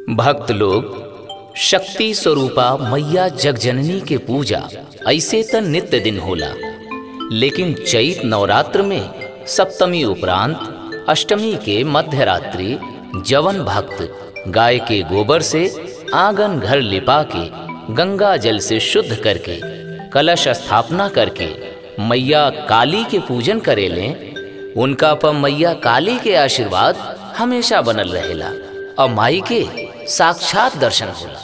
भक्त लोग शक्ति स्वरूपा मैया जगजननी के पूजा ऐसे त नित्य दिन होला लेकिन चैत नवरात्र में सप्तमी उपरांत अष्टमी के मध्य रात्रि जवन भक्त गाय के गोबर से आंगन घर लिपा के गंगा जल से शुद्ध करके कलश स्थापना करके मैया काली के पूजन करेले उनका पर मैया काली के आशीर्वाद हमेशा बनल रहेला और माई के साक्षात दर्शन होला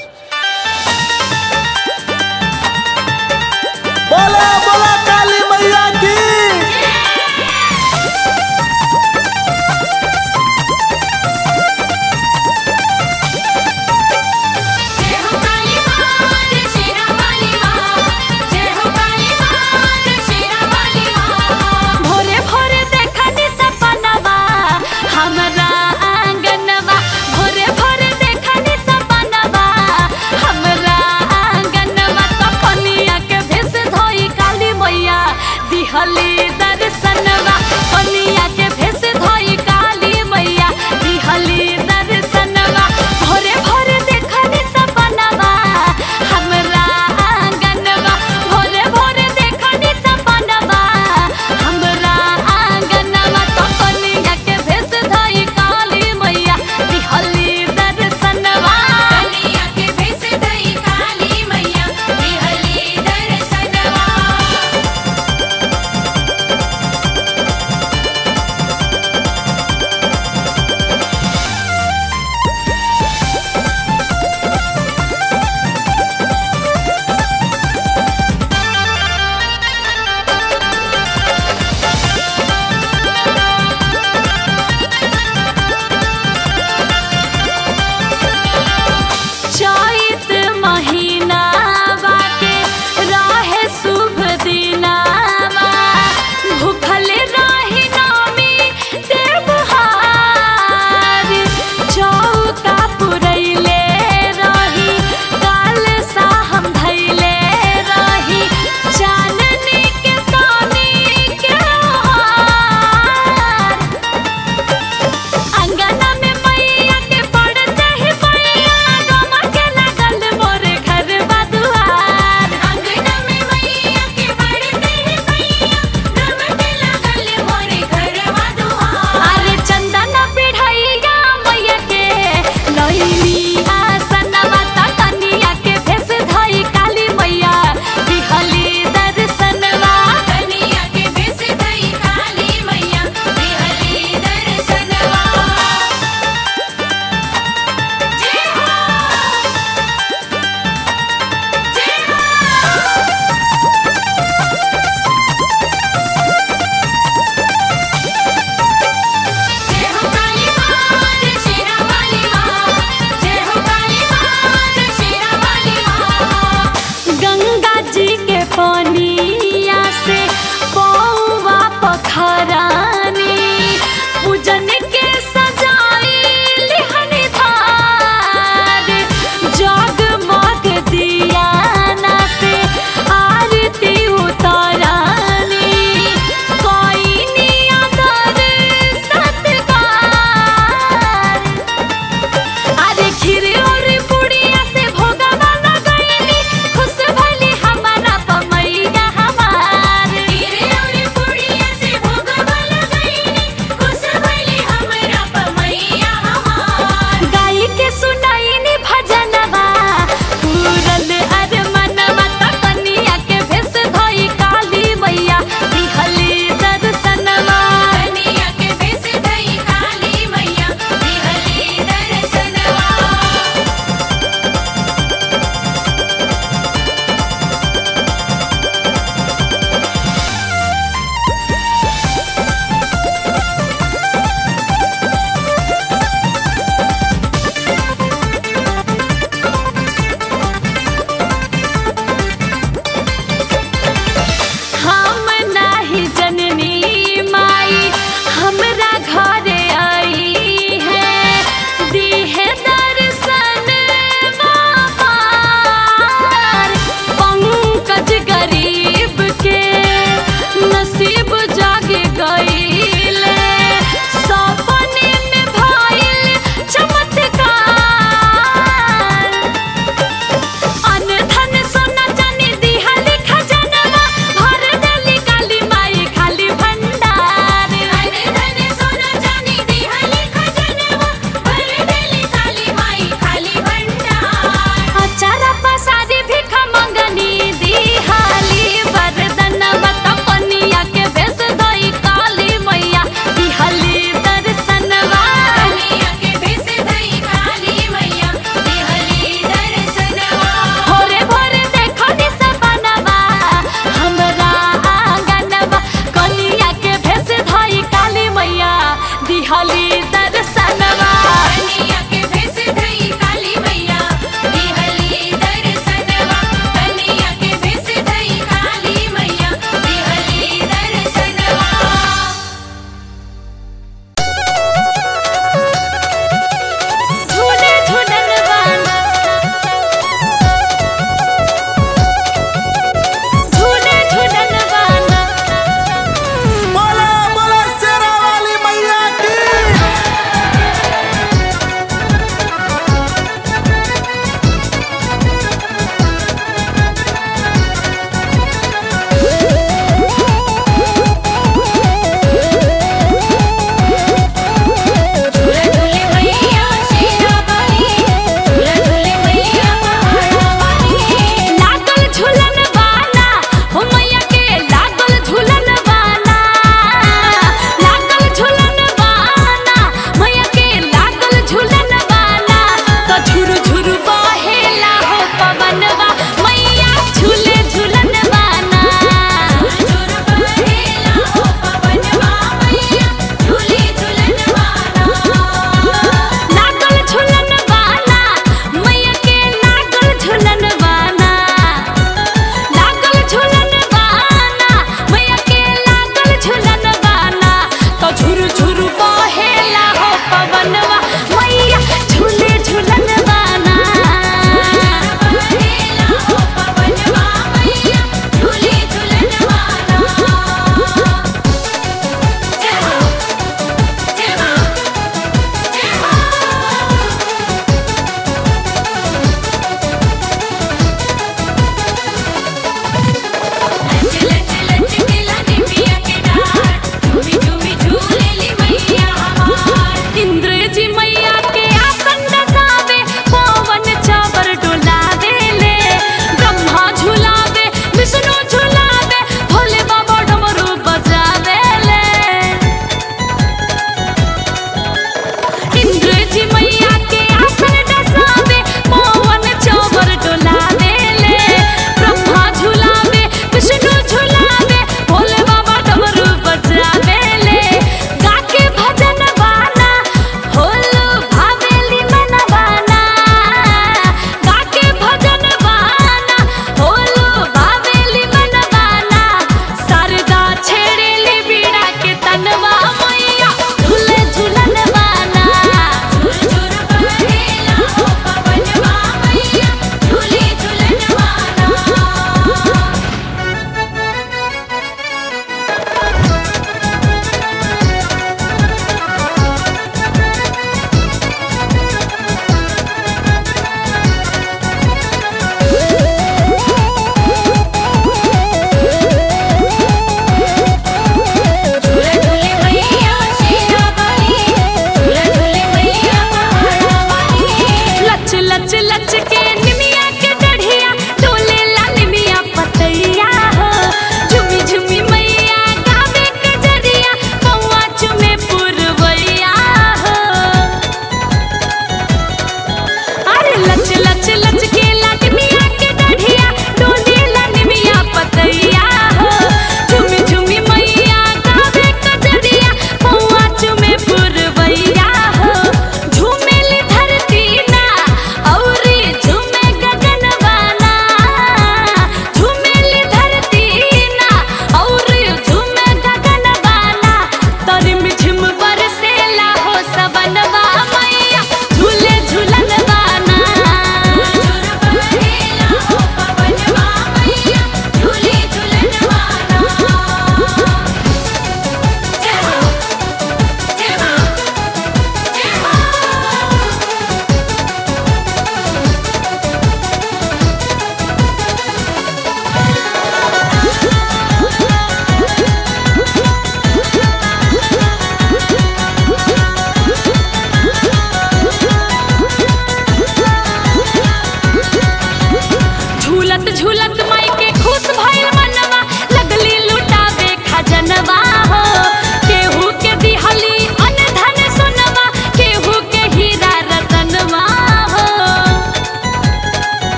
बोला बोला काली मैया की जय हो काली मां जय शेरा वाली मां जय हो काली मां जय शेरा वाली मां भोरे भोरे देखनी सपनवा हमरा आंगनवा भोरे भोरे देखनी सपनवा हमरा आंगनवा सपनिया के भेस धोई काली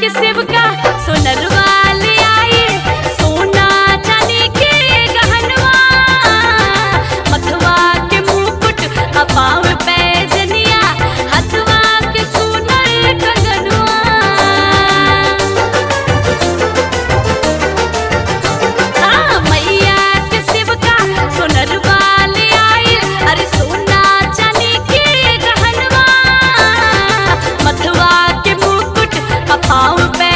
के शिवका सोनरवा ले आई सोना चांदी के गहनवा मथवा के मुकुट अपाव पैजनिया हथवा के सोनर कंगनवा हाँ, मैया के शिवका सोनरवा ले आई अरे सोना चांदी के गहनवा मथवा के मुकुट अपाव पे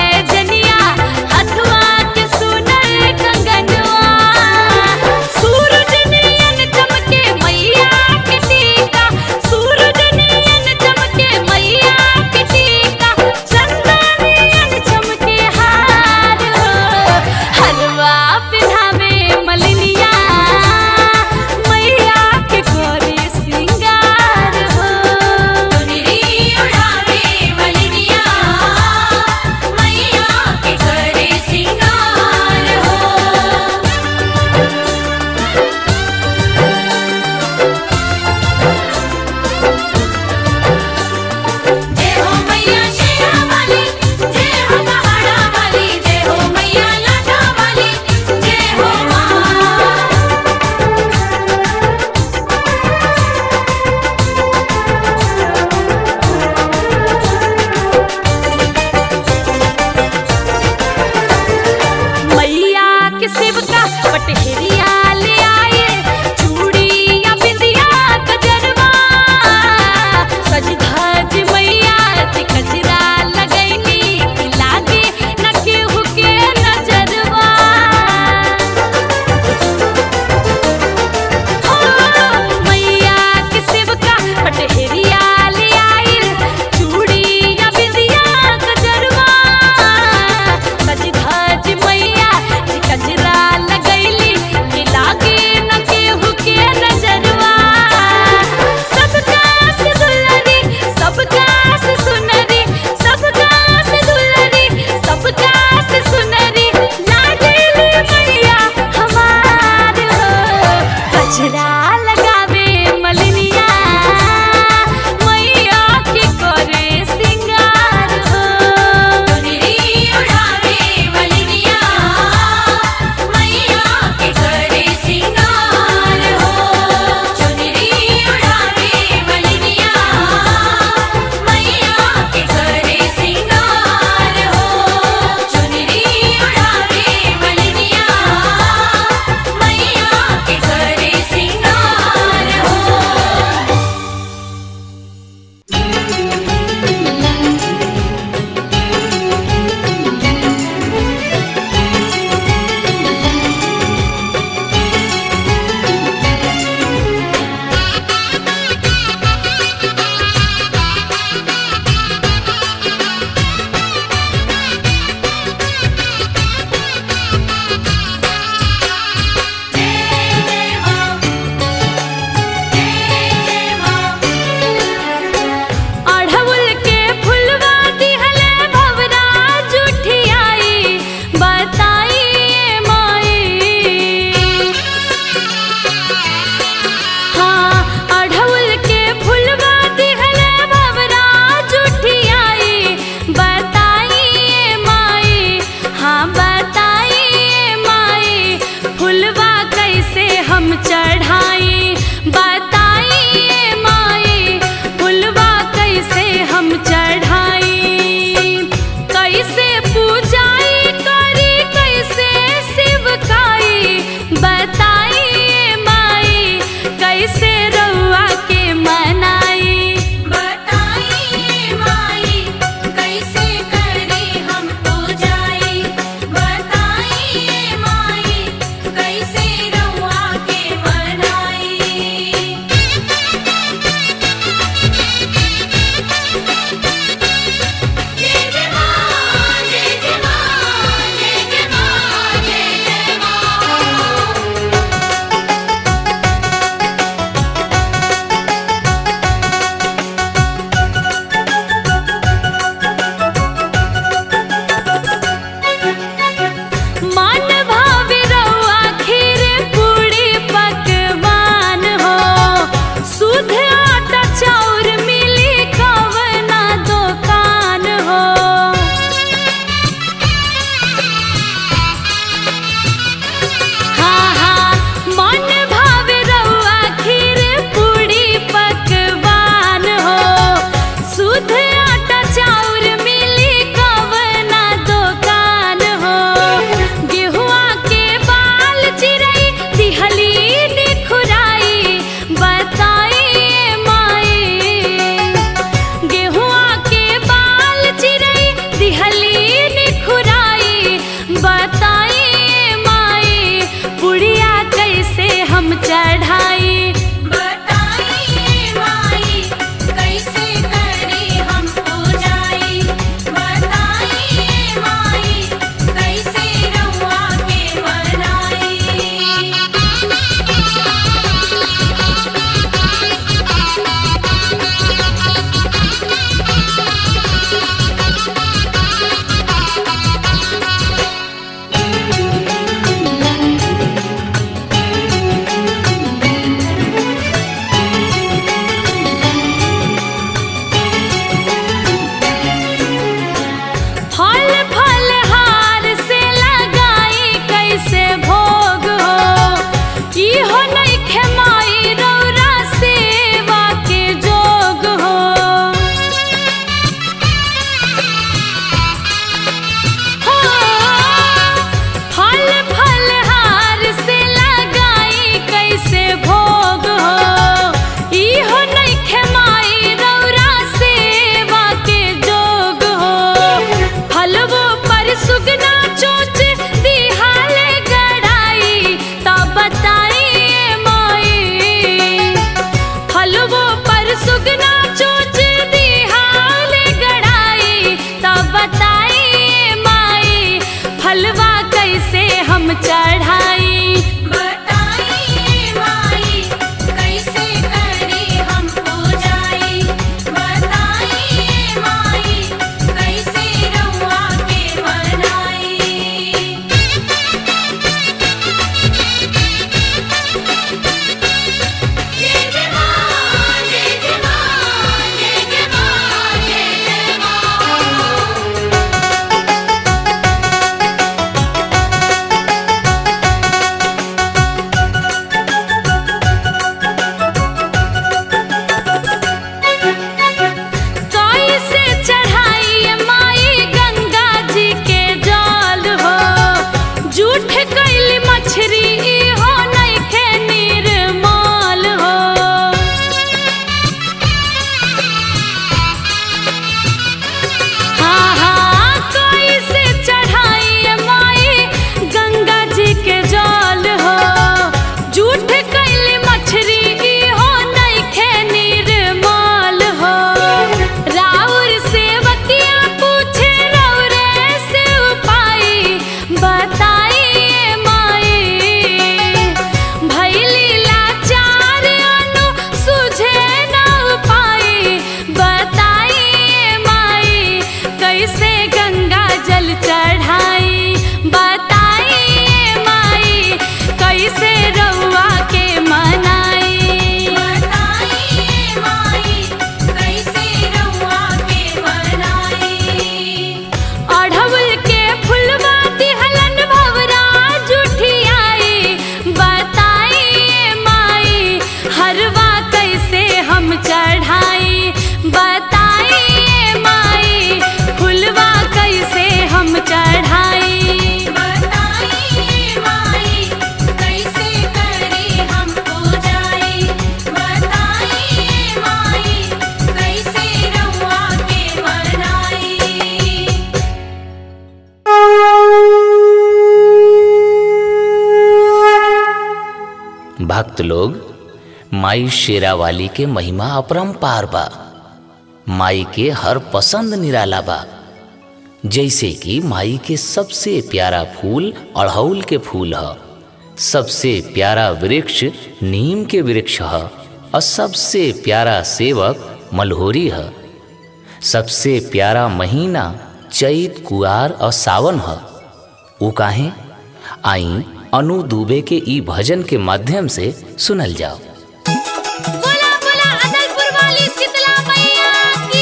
भक्त लोग माई शेरावाली के महिमा अपरंपार बा माई के हर पसंद निराला बा जैसे कि माई के सबसे प्यारा फूल अड़हुल के फूल ह सबसे प्यारा वृक्ष नीम के वृक्ष ह और सबसे प्यारा सेवक मलहोरी है सबसे प्यारा महीना चैत कुआर और सावन है उ काहे आई अनु दुबे के ई भजन के माध्यम से सुनल जाओ बोला बोला अदलपुर वाली शीतला मैया की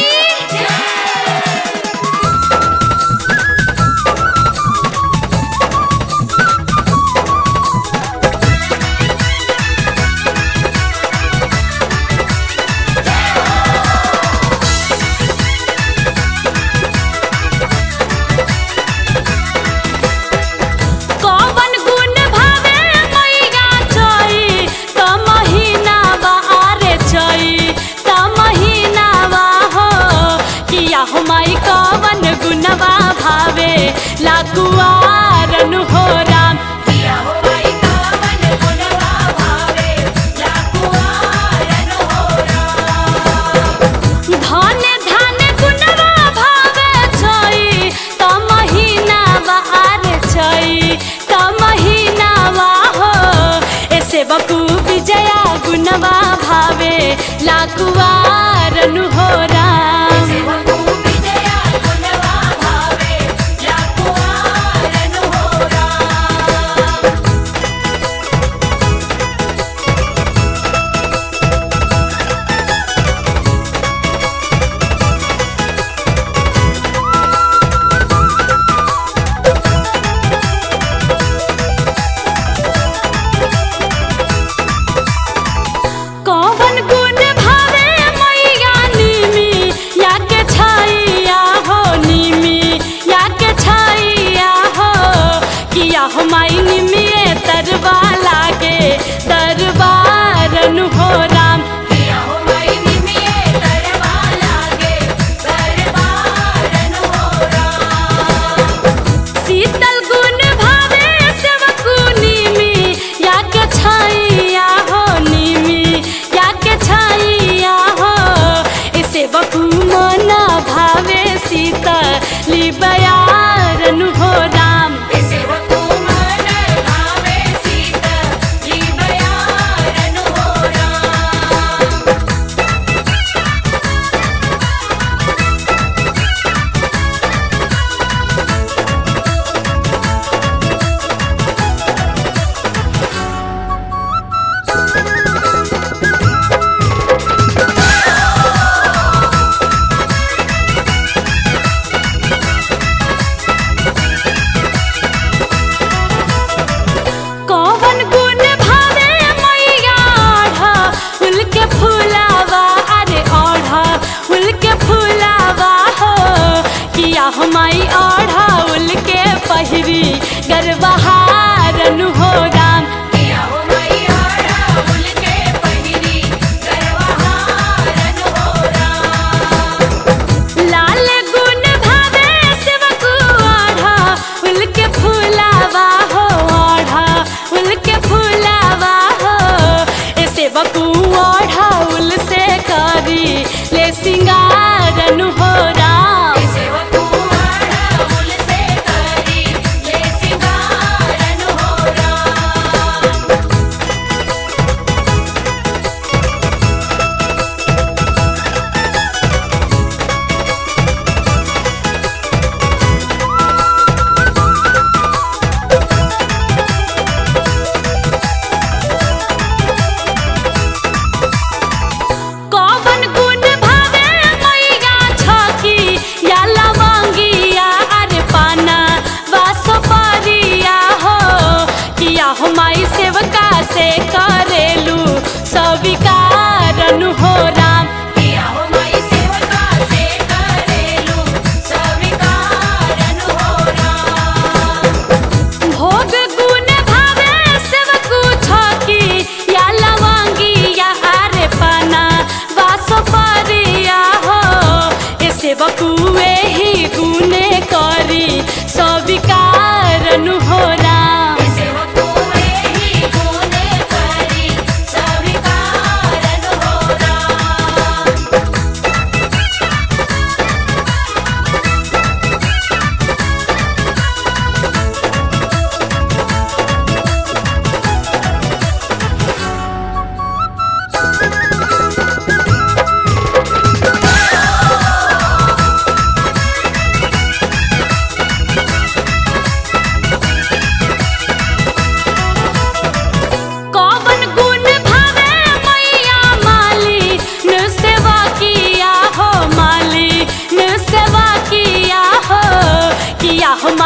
कौवन गुण भावे मैया चई त महीना बा आरे चई त महीना बा हो किया हो माई कौवन गुणवा भावे लाकुआरन हो राम किया हो माई कौवन गुणवा भावे लाकुआरन हो धन धन गुणवा भावे छई त महीना बा आरे छई त महीना बा हो ऐसे बकु विजया गुणवा भावे लाकुआरन हो राम कौवन गुण भावे मैया निमी या के छाइया हो निमी या के छाइया हो किया हो माई निमी तरवा लागे दरबारन हो राम किया हो माई निमी तरवा लागे दरबारन हो शीतल गुण भावे सेवकु निमी या के छाइया हो निमी या के छाइया हो ए सेवकु मना भावे शीतली बयारन हो राम ए सेवकु मना भावे शीतली बयारन हो राम कौवन गुण भावे मैया आढ़ा फूल के फूलावा अरे आढ़ा फूल के फूलावा हो किया हो माई आढ़ा उल के पहिरी गरबहारन हो राम किया हो माई आढ़ा उल के पहिरी गरबहारन हो राम लाल गुण भावे सेवकु आढ़ा उल के फूलावा हो आढ़ा उल के फूलावा हो ए सेवकु आढ़ा उल से करी ले सिंगारन हो राम सेवकु आढ़ा उल से करी ले सिंगारन हो राम कौवन गुण भावे मैया छकी या लवंगिया अरे पाना वासो परिया हो किया हो माई सेवका से करेलू सविकारन हो राम किया हो माई सेवका से करेलू सविकारन हो राम भोग गुण भावे सेवकु छकी या लवंगी या आरे पाना वासो परिया हो ए सेवकु एही गुणे करी सविकारन हो राम सेवकु एही गुणे करी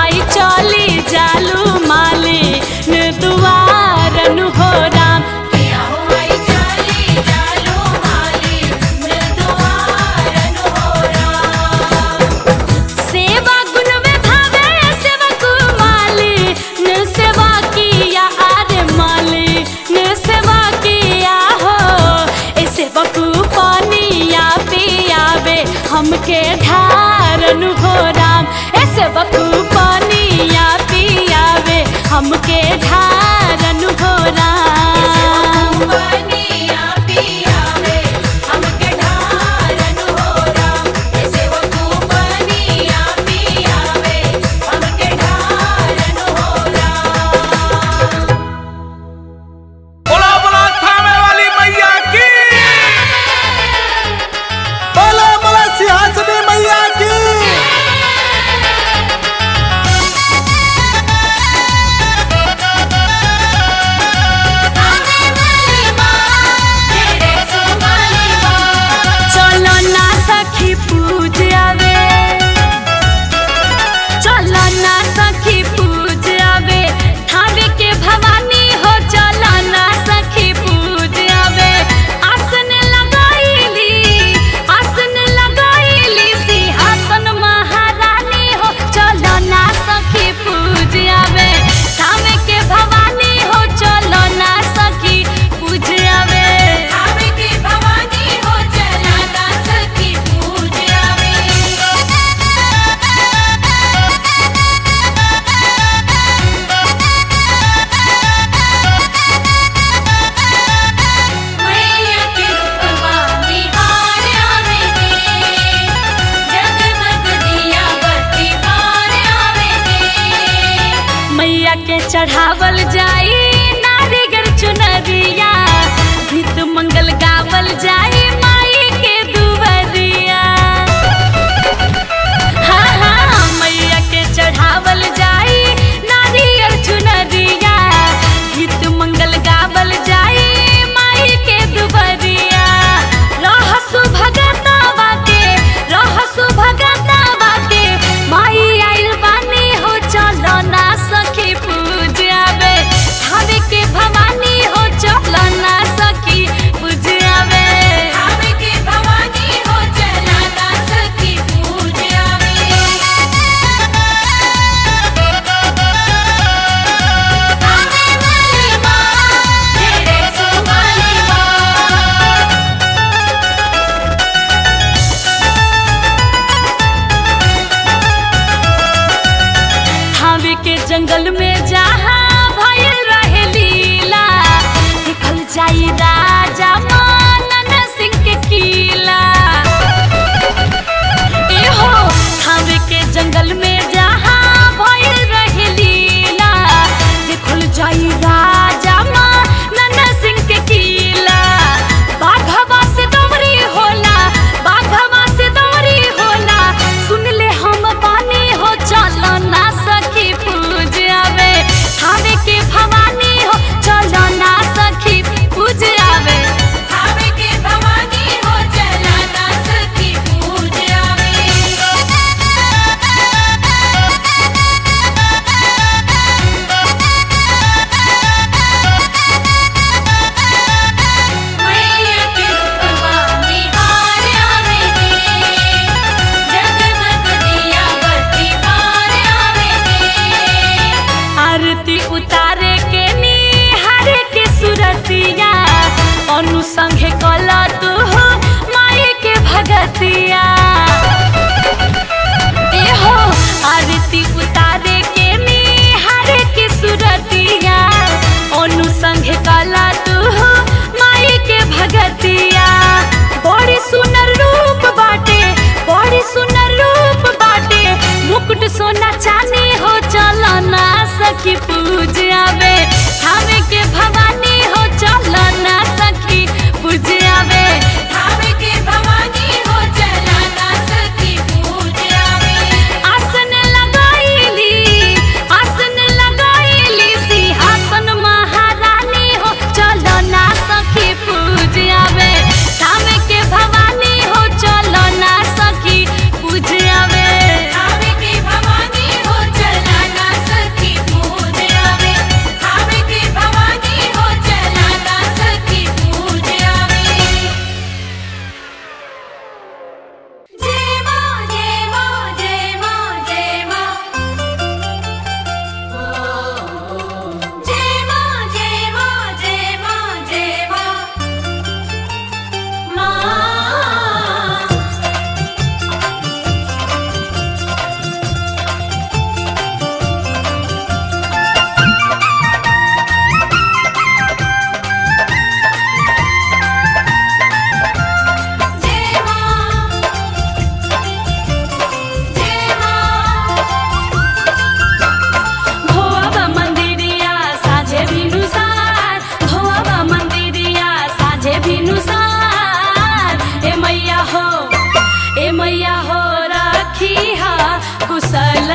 माई चली जालू माली ने दुआरन हो राम किया हो माई चली जालू माली ने दुआरन हो राम सेवा गुण में भावे सेवक माली ने सेवा किया आरे माली ने सेवा किया हो ए सेवक पानिया पियावे हमके ढारन हो राम ए सेवक पानिया पियावे हमके ढारन हो राम पानिया पियावे हमके ढारन हो राम ए सेवक पानिया पियावे हमके ढारन हो राम बोला बोला थामे वाली मैया की बोला बोला सिंहासनी मैया की चलो ना सखी पूज आवे चलो ना सखी पूज आवे थावे के भवानी हो चलो ना सखी पूज आवे आसन लगाईली आसन लगाईली सिंहासन महारानी हो चलो ना सखी पूज आवे थावे के भवानी हो चलो ना सखी पूज आवे थावे के भवानी हो चलो ना सखी पूज आवे मैया के रूपवा बिहार आवे दे जगमग दिया बत्ती बार आवे दे मैया के चढ़ावल जाई नारिगर चुनरिया गीत मंगल गावल जाई माई के दुबरिया हाँ हाँ मैया के चढ़ावल जाई नारियल चुनरिया गीत मंगल गावल जाई माई के दुबरिया रहसु भगतावा के रहसु भगतावा के माई आइल बानी हो चलो ना सखी पूजावे थावे के भवानी हो चलो ना सखी पूजावे थावे के भवानी हो चलो ना सखी पूजावे आवे वाली माँ तेरे सुवाली माँ थावे के जंगल में जहाँ भयल रहे लीला देखल जाई राजा मानन सिंह के किला एहो थावे के जंगल में जहाँ भयल रहे लीला देखल जाई राजा मानन सिंह के किला बाघवा से दौरी होला बाघवा से दौरी होला सुन ले हम बानी हो चलो ना सखी पूज आवे कुशल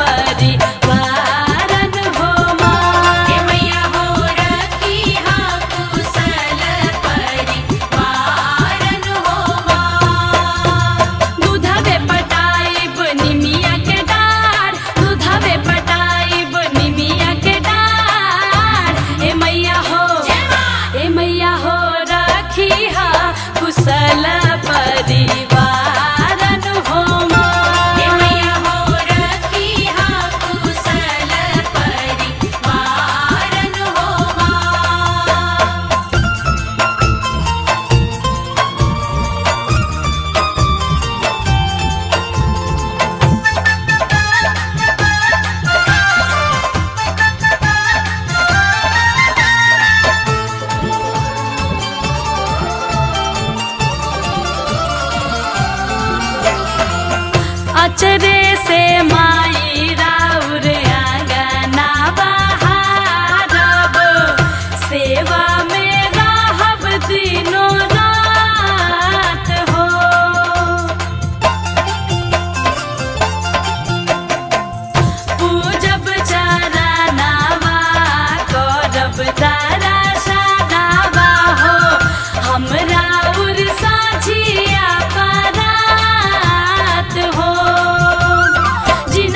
परिवारन हो माँ हे मैया हो रखी हा कुशल परिवारन हो माँ दूधवे पटाइब निमिया के डार दूधवे पटाइब निमिया के डार ए मैया हो ए मैया हो राखी हा कुशल परिवारन हो हे माँ मैया हो रखी हा कुशल परिवारन हो माँ अचरे से माई राउर आंगना बहारब सेवा में रहब दिनो रात हो पूजब चरनावा करब तारा सदावा हो हमरा उर साझिया परात हो जिन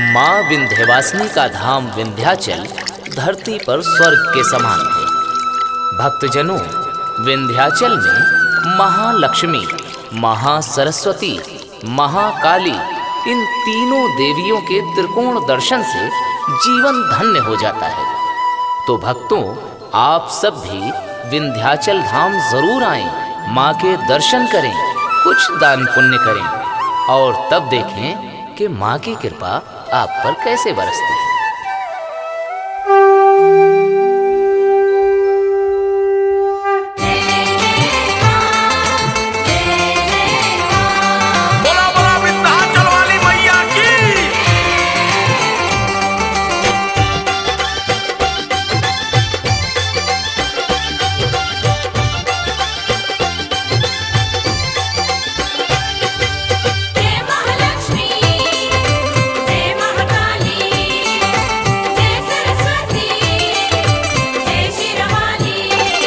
माँ विंध्यवासिनी का धाम विंध्याचल धरती पर स्वर्ग के समान है भक्तजनों विंध्याचल में महालक्ष्मी महासरस्वती महाकाली इन तीनों देवियों के त्रिकोण दर्शन से जीवन धन्य हो जाता है तो भक्तों आप सब भी विंध्याचल धाम जरूर आएं माँ के दर्शन करें कुछ दान पुण्य करें और तब देखें कि माँ की कृपा आप पर कैसे बरसती है बोला बोला विंध्याचल वाली मैया की जय महालक्ष्मी जय महाकाली जय सरस्वती जय शिरवाली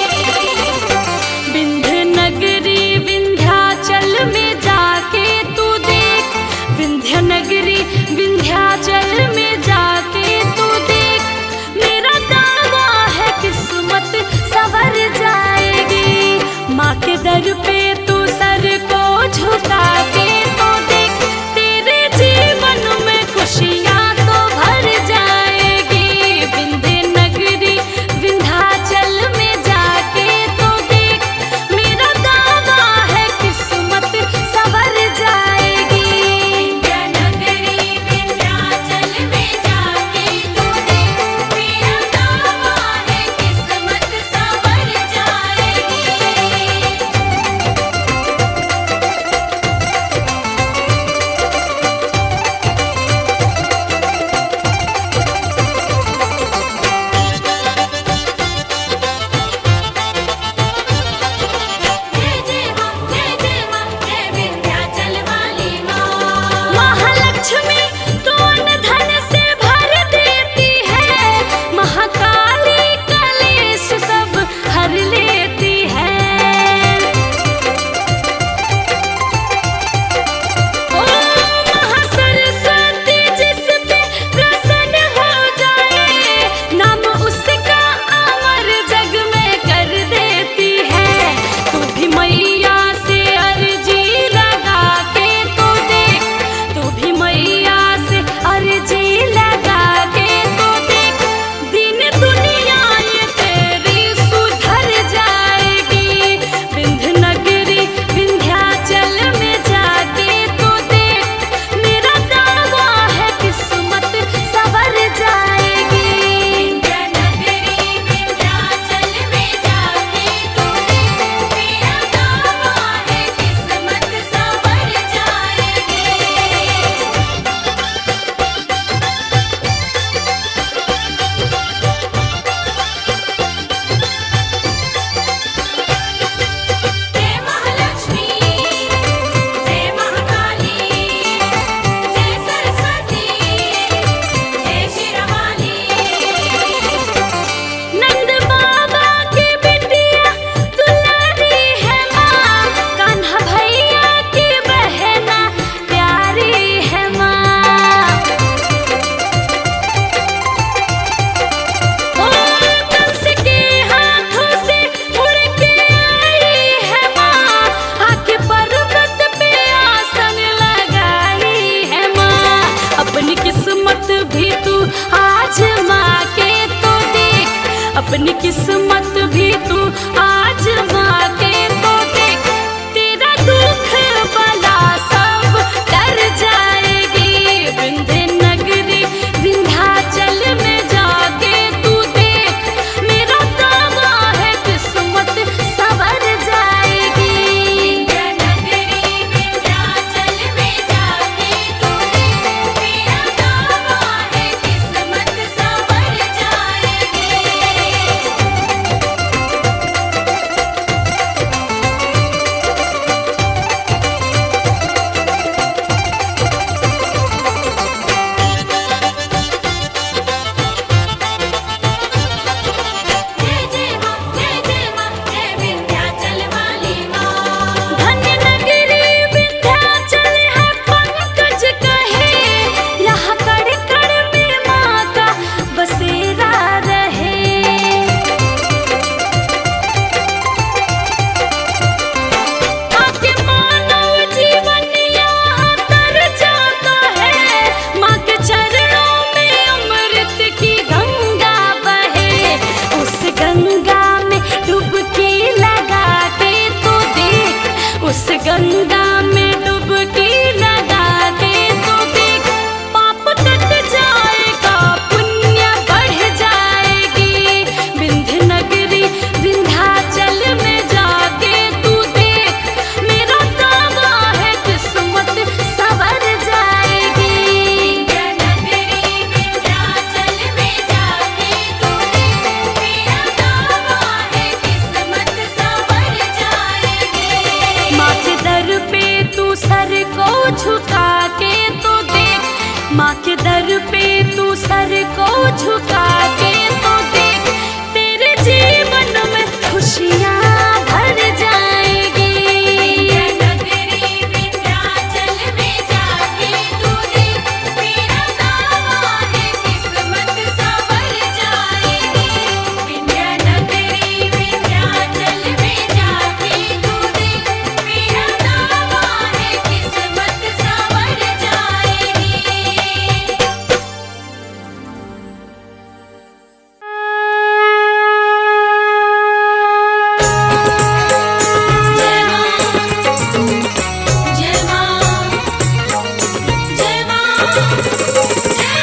विंध्य नगरी विंध्याचल में जाके तू देख विंध्य नगरी विंध्याचल में जाके तू देख मेरा दावा है किस्मत सवर जाएगी माँ के दर पे तू सर को झुका के तो देख तेरे जीवन में खुशियाँ तो भर जाएगी विंध्य नगरी विंध्याचल में जाके तो देख मेरा दावा है किस्मत सवर जाएगी विंध्यानगरी विंध्याचल में जाके तू देख मेरा दावा है किस्मत संवर जाएगी उस गंगा में डुबकी लगा दे तो देख पाप कट जाएगा पुण्य बढ़ जाएगी विंध्य नगरी विंध्याचल में जाके तू देख मेरा दावा है किस्मत सवर जाएगी नगरी विंध्याचल में जाके तू देख मेरा दावा है किस्मत संवर जाएगी माँ के दर पे तू सर को झुका के तो देख माँ के दर पे तू सर को झुका के तो देख तेरे जीवन में खुशियाँ भर जाएगी नगरी विंध्याचल में जाके तू देख मेरा दावा है किस्मत संवर जाएगी विंध्या नगरी विंध्याचल में जाके तू देख मेरा दावा है किस्मत संवर जाएगी जय मां जय मां जय मां जय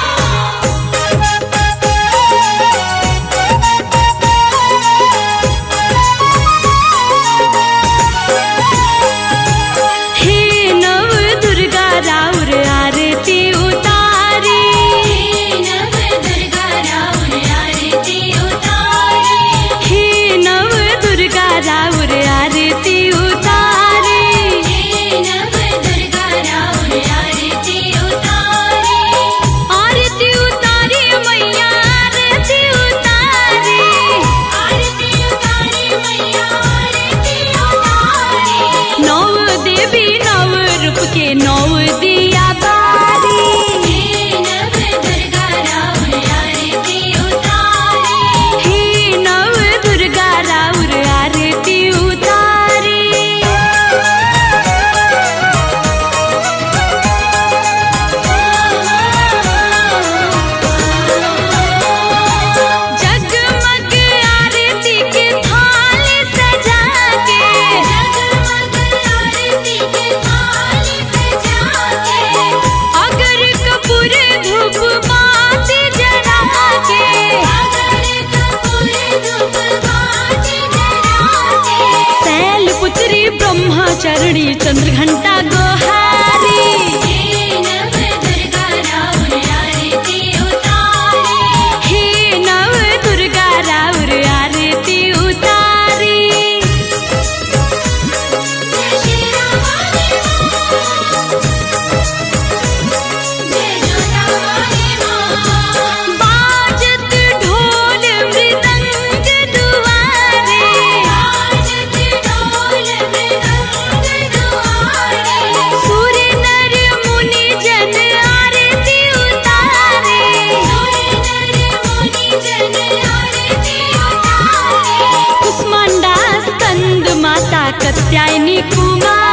हे नव दुर्गा राउर आरती उतारी नव दुर्गा राउर आरती उतारी हे नव दुर्गा राउर आरती उतारी नव दुर्गा राउर आरती उतारी आरती उतारी मैया आरती उतारी आरती उतारी मैया आरती उतारी नौ देवी नव रूप के नौ दिया बारी नव दुर्गा राउर आरती उतारी हे नव दुर्गा राउर आरती उतारी जगमग आरती के थाल सजा के जगमग आरती के थाल सजा के अगर कपूर धूप बाती जला के अगर कपूर धूप बाती जला के शैल पुत्री ब्रह्मचरणी चंद्र घंटा गोहारी नव दुर्गा राउर आरती उतारी हे नव दुर्गा राउर आरती उतारी जय श्री राम जय जोता वाली मां बाजत ढोल मृदंग दुआरे बाजत ढोल मृदंग दुआरे सूर्य नर मुनि जन आरती उतारे सूर्य नर मुनि जन आरती उतारे कुष्मांडा स्कंद माता कत्यायनी कुमार